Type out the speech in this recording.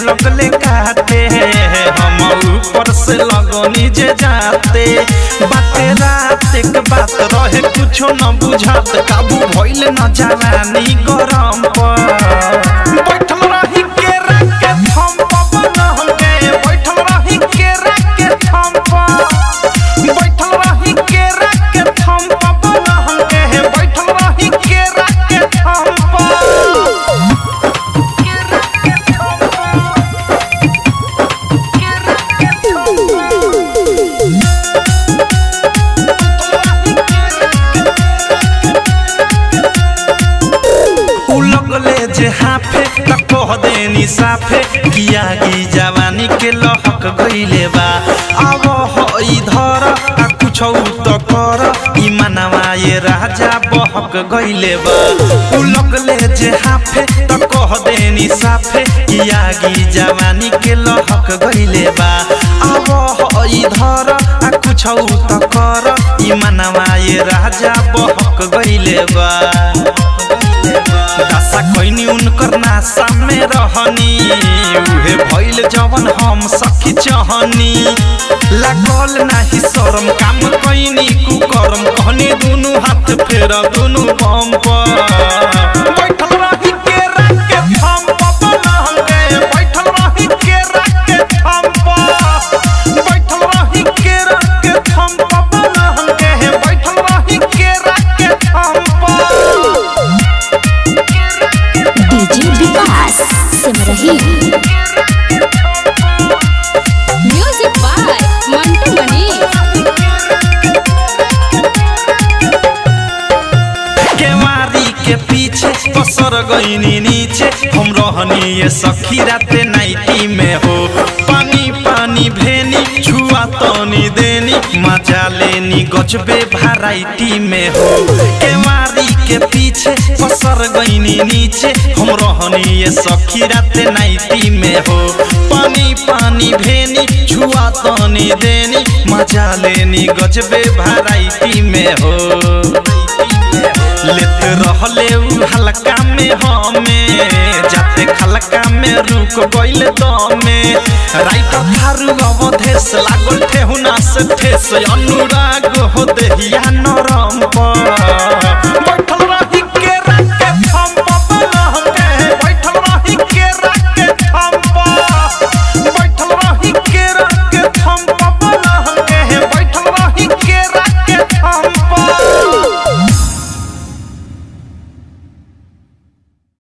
लगले काटे हम ऊपर से लगनी जे जाते बाते रात एक बात रहे कुछो न बुझात काबू भइल न जवानी गरम पर बैठल रही केरा के थम पर न के बैठल रही केरा के थम पर बैठल रही केरा के थम पर न के बैठल रही केरा के थम पर उ लगले जे हाफे त कह देनी साफे किया की जवानी के लहक गइले बा अब हो इधर आ कुछ त कर ई मनवा ये राजा बहक गइले बा उ लगले जे हाफे त कह देनी साफे किया की जवानी के लहक गइले बा अब हो इधर आ कुछ त कर ई मनवा ये राजा बहक गइले बा दशा कैनी उनकर नासा में रहनी उहे भइल जवन हम सखी चहनी लागल नाही शरम काम कैनी कुकरम कहनी दुनु हाथ फेर दुनु बम पर बैठल रही केरा के थम पर नहंगे बैठल रही केरा के थम पर बैठल रही केरा के थम पर नहंगे बैठल रही केरा के थम पर DJ Vikas Simrahi music by Mantu Mani केवारी के पीछे पसर गईनी नीचे हम रहनी ये सखी राते नाइटी में हो पानी पानी भेनी छुआ तनी देनी मजा लेनी गजबे भराइटी में हो केवारी के पीछे पसर गईनी नीचे हम रहनी ये सखी राते नाइटी में हो पानी पानी भेनी छुआ तनी देनी मजा लेनी गजबे भराइटी में हो लेत रहले उ हल्का में हमें जाते खलका में रुक गइल दमे राइट थारु अवधेश लागल ठेहुना से ठेस अनुराग हो देहिया नरम पर